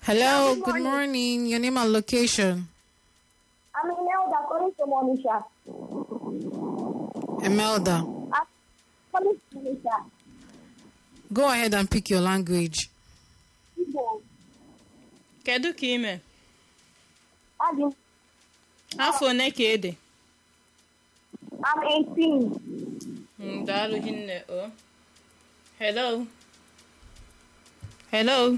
Hello, good morning. Your name and location. I'm Imelda calling from Onisha. Emelda. I'm calling from Onisha. Go ahead and pick your language. Igbo. kedu ka ime Adị m- afọ one ka ede I'm 18. Mm, daalụ hinne o hello hello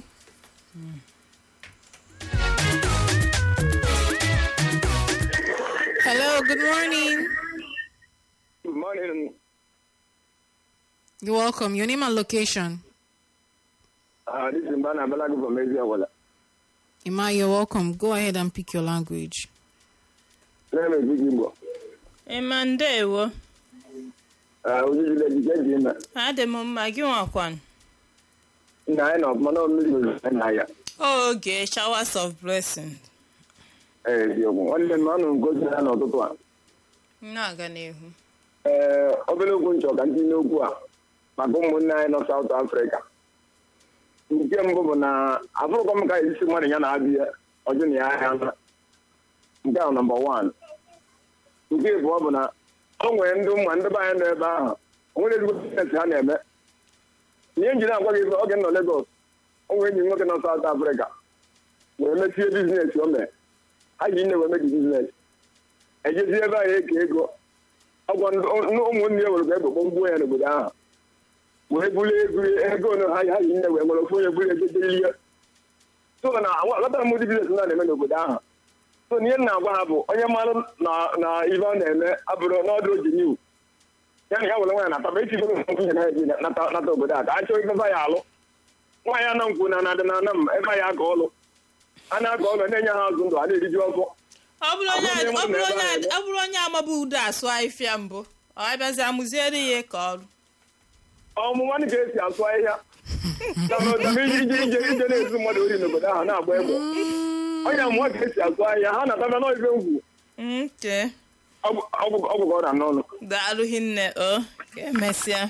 Hello, good morning. Good morning. You're welcome. Your name and location. Uh, this is Mbana Balagu from Eziawala. Ima, you're welcome. Go ahead and pick your language. Name is Big Igbo. ịma ndeewo Uh, ojijile jike ji ime. adị m mma gị nwakwan Nna anyị nọ mana ọ mmiri ozuzo na ya. oge showers of blessing Ee, eziokwu. Nwanne m anụ ngozi ya n'ụtụtụ a. na-aga n'ihu Ee, obere okwu nchọ ka ndị n'okwu a maka ụmụnne anyị nọ South Africa. Nke mbụ bụ na afụrụkọ m ka isi mmadụ ya na-abịa ọjụ na ya ahịa na. Nke ahụ nọmba wan. Nke abụọ bụ na o nwere ndị ụmụ ndị be anyị nọ ebe ahụ. O nwere ezigbo biznes ha na-eme. Ihe njiri agwa gị oge m nọ Lagos, o nwere enyi m nwoke nọ South Africa wee mechie biznes o mere. Ha ji nne wee mebi biznes. Ejezi ebe ahụ eke ego ọgwọ ndị ụmụnne ya nwere ka egbogbo mgbuo ya n'obodo ahụ wee bulie ebuli ego na ha ha yi nne wee nwere ofu onye buru ego jelie so na aghọtara m ụdị biznes na na-eme n'obodo ahụ so na ihe m na-agwa ha bụ onye mmadụ na na ibe ọ na-eme abụrụ n'ọdụ oji niu ya na ya were nwaanyị nata ma echi nwunye na eji nata nata obodo a ka a chọọ ibe ya alụ nwaanyị ana nkwu na na-adị na ana m ebe anyị aka ọlụ a na-aka ọlụ na-enye ha azụ ndụ a na-eriju ọfọ ọ bụrụ onye Ọ bụrụ ọ bụrụ na onye ebe a ọ bụrụ onye amaba udo asụ ahịfịa mbụ ọ bịazi amụziere ya ka ọrụ ọmụma dị ka esi asụ ahịhịa Dama ije ije ije ije na-ezu mmadụ ori n'obodo ahụ na-agba egbe onye amụma ka esi asụ ahịhịa ha na-ataba n'ibe ngwu nke ọgwụ ka ọ na n'ọnụ daalụ hinne o ka emesịa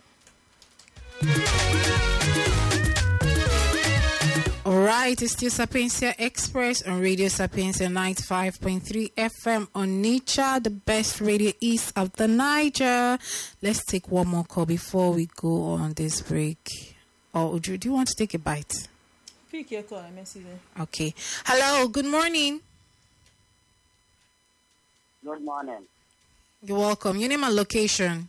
All right, it's still Sapiencia Express on Radio Sapiencia 95.3 FM on Nature, the best radio east of the Niger. Let's take one more call before we go on this break. Oh, Uju, do you want to take a bite? Pick your call, emesịa Okay. Hello, good morning. Good morning. You're welcome. Your name and location.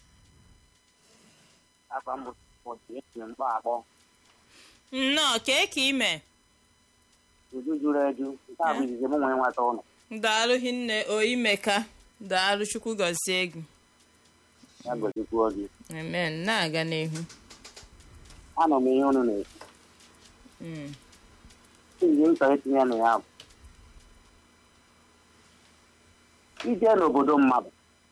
Afọ m bụ Pọtụ mkpa akpọ. nnọọ kee ka ime Uju juru eju. Nke a bụ izizi m nwee nweta ụlọ. daalụ hinne o imeka daalụ chukwu gọzie gị Ya gozikwuo gị. amen na-aga n'ihu Anọ m ihe unu na-ekwu. Mm. Ihe m chọrọ itinye na ya bụ. Ije n'obodo mmadụ.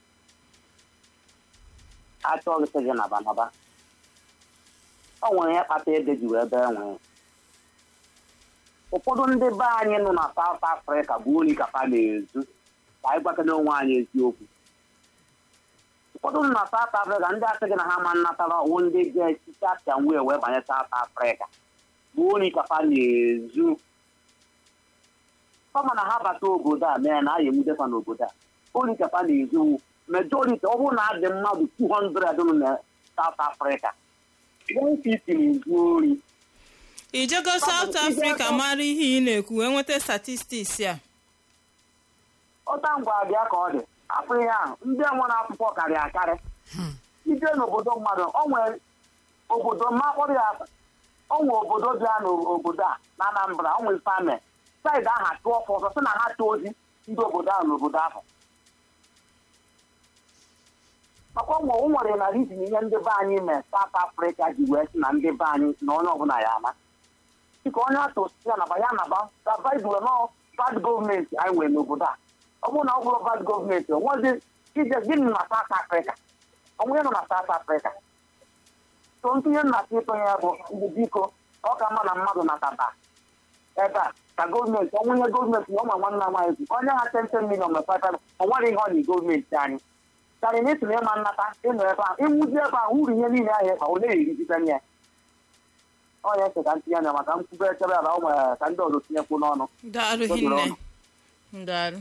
Achọghị sị gị naba naba. O nwere ihe kpata ede ji wee bee nwee. Ụfọdụ ndị be anyị nọ na South Africa bụ ori ka fa na-ezu ka anyị gwakọta onwe anyị eziokwu. ụfọdụ nọ na South Africa ndị asị gị na ha ma nnatara ọwụ ndị ga-esite apịa wee wee banye South Africa bụ ori ka fa na-ezu kama na ha bata obodo a mee na a ga-emudefa n'obodo a ori ka fa na-ezu majority ọ bụrụ na adị mmadụ 200 nọ na South Africa 150 na-ezu ori ijego South Africa mara ihe ị na-ekwu wee nweta statistics a ọta ngwa abịa ka ọ dị afọ ihe ahụ ndị nwere akwụkwọ karịa akarị ije n'obodo mmadụ o nwere obodo makpọrọ ya o nwere obodo bịa n'obodo a na Anambra o nwere fame saịdị ahụ atụ ọfọ ọzọ sị na ha tụọ ozi ndị obodo ahụ n'obodo ahụ maka ọ nwere o nwere na rizin ihe ndị be anyị mee South Africa ji wee sị na ndị be anyị na onye ọbụla ya ama dịka onye atụ ya naba ya naba sabaidụl nọ bad gọọmenti anyị nwere n'obodo a ọ bụrụ na ọ bụrụ bad gọọmenti o nwezi ije gịnị nọ na South Africa onwe nọ na South Africa so ntinye nnata ịtụnye ya bụ ndị biko ọ ka mma na mmadụ nataba ebe a ka gọọmenti ọnwụnye gọọmenti na ọma nwanne nwaanyị kwu onye ha 10 million mepata ọ nwere ihe ọ na gọọmenti anyị karị na ịtụrụ ịma nnata ịnọ ebe a ịnwụzi ebe a uru ihe niile ahụ ịkpa ole erigide ya ọnya ese ka m tinye anya maka m kwube echebe ya na o nwere ka ndị ọzọ tinyekwu n'ọnụ daalụ hinne daalụ